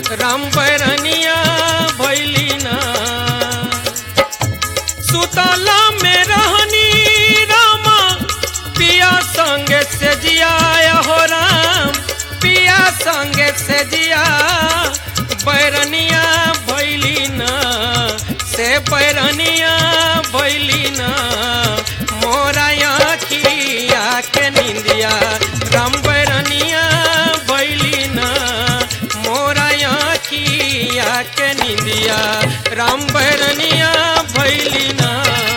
राम बैरनिया भैली ना सुतला में रहनी रामा पिया संगे से जिया हो राम पिया संगे से जिया बैरनिया भैली ना से बैरनिया भैली ना मोरा आखिया के निंदिया राम बैरनिया भैली ना मोरा आखिया के निंदिया राम बैरनिया भैली ना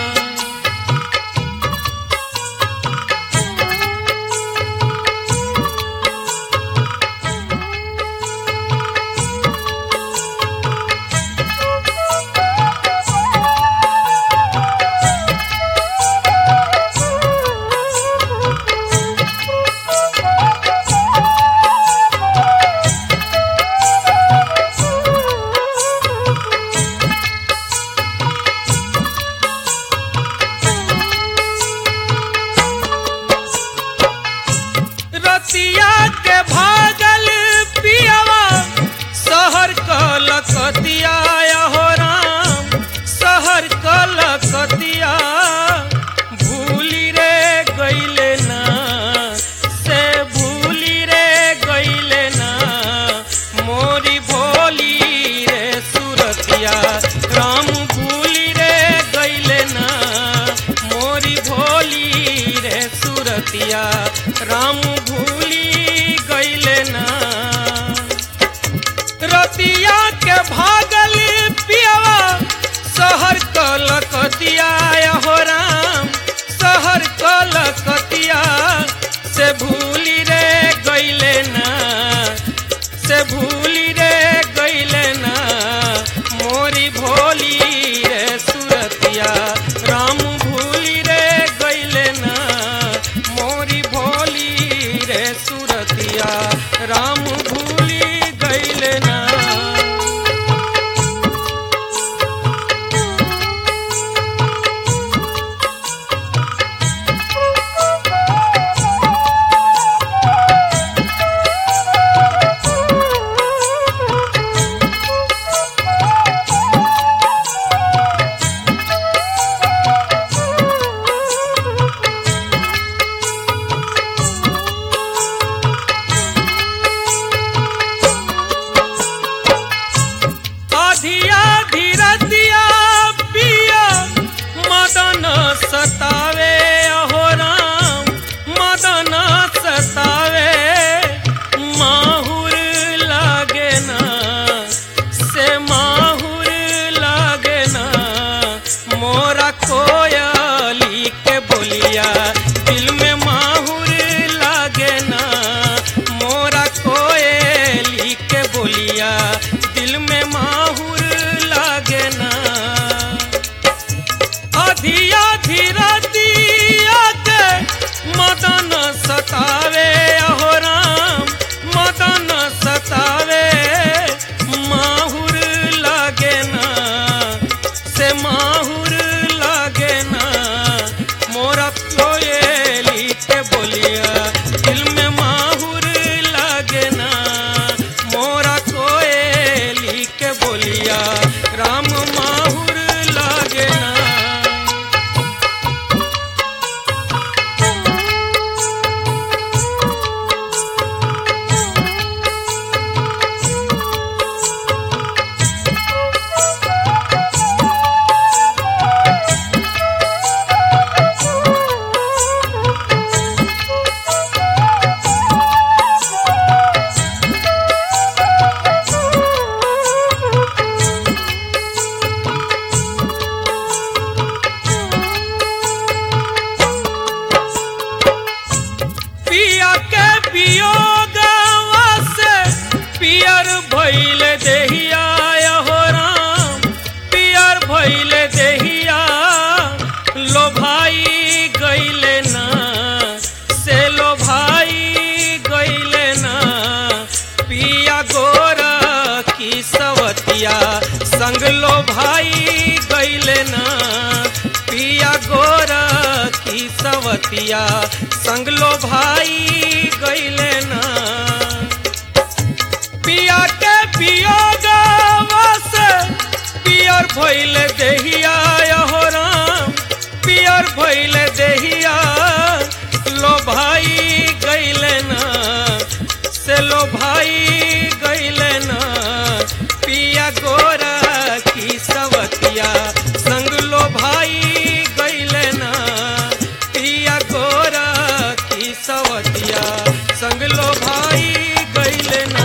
रतिया के भागल पियावा शहर कलकतिया हो राम शहर कलकतिया भूली रे गईले ना से भूली रे गईले ना मोरी भोली रे सुरतिया राम भूली रे गईले ना मोरी भोली रे सुरतिया राम भूली गईले ना रतिया के भागल पियावा शहर कलकतिया हो राम शहर कलकतिया से भूली रे गईले ना से भूली रे गईले ना मोरी भोली रे सुरतिया राम भूली रे गईले ना मोरी भोली रे सुरतिया राम भूली गईले ना अधिया धीरतिया पिया मदन सतावे अहो राम मदन सतावे माहुर लागे ना से माहुर लागे ना मोरा कोयली के बोलिया दिल में माहुर लागे ना मोरा कोयली के बोलिया दिल में माहुर लागे ना अधिया धीरा दिया के मदन सतावे अहो राम मदन सतावे माहुर लागे ना से माहुर लागे ना मोरा कोयली के बोलिया दिल में माहुर लागे ना मोरा कोयली के बोलिया राम माहुर लागे ना पिया के वियोगवा से पियर भइल देहिया हो राम पियर भइल देहिया लो भाई गइले ना से लो भाई गइले ना पिया गोरा की सवतिया संग लो भाई गइले ना पिया गोरा की सवतिया संग लो भाई गइले ना पिया के पिया पियर भइल देहिया हो राम पियर भइल देहिया लो भाई गइले ना से लो भाई गइले ना पिया गोरा की सवतिया संग लो भाई गइले ना पिया गोरा की सवतिया संग लो भाई गइले ना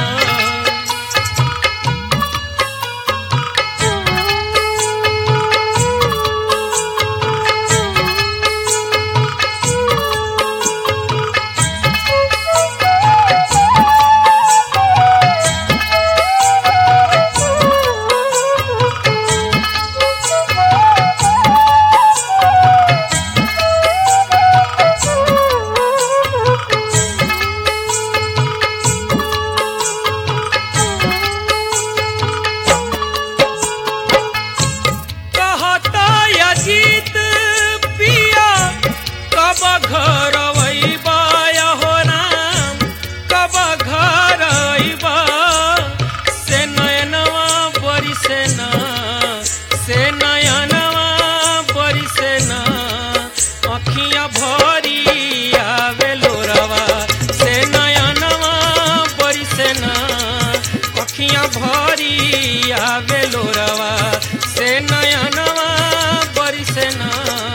कहता अजीत पिया कब घर अइबा हो राम कब घर अइबा से नयनवा बरी से ना से नयनवा बरी से ना अखियां भरी आवे लोरवा से नयनवा बरी से ना अखियां भरी आवे लोरवा से नयनवा बरी से ना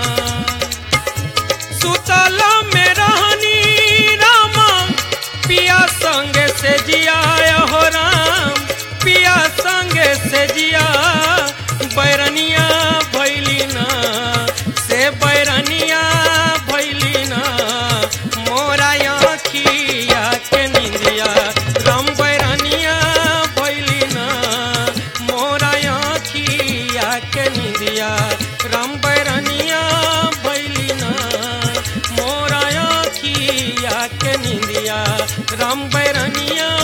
सुतल में रहनी रामा पिया संग से जिया हो राम पिया संग से जिया बैरनिया भैली ना से बैरनिया भैली ना मोरा अखिया के निंदिया राम बैरनिया भैली ना मोरा अखिया के निंदिया राम बैरनिया भैली ना मोरा अखिया के निंदिया राम बैरनिया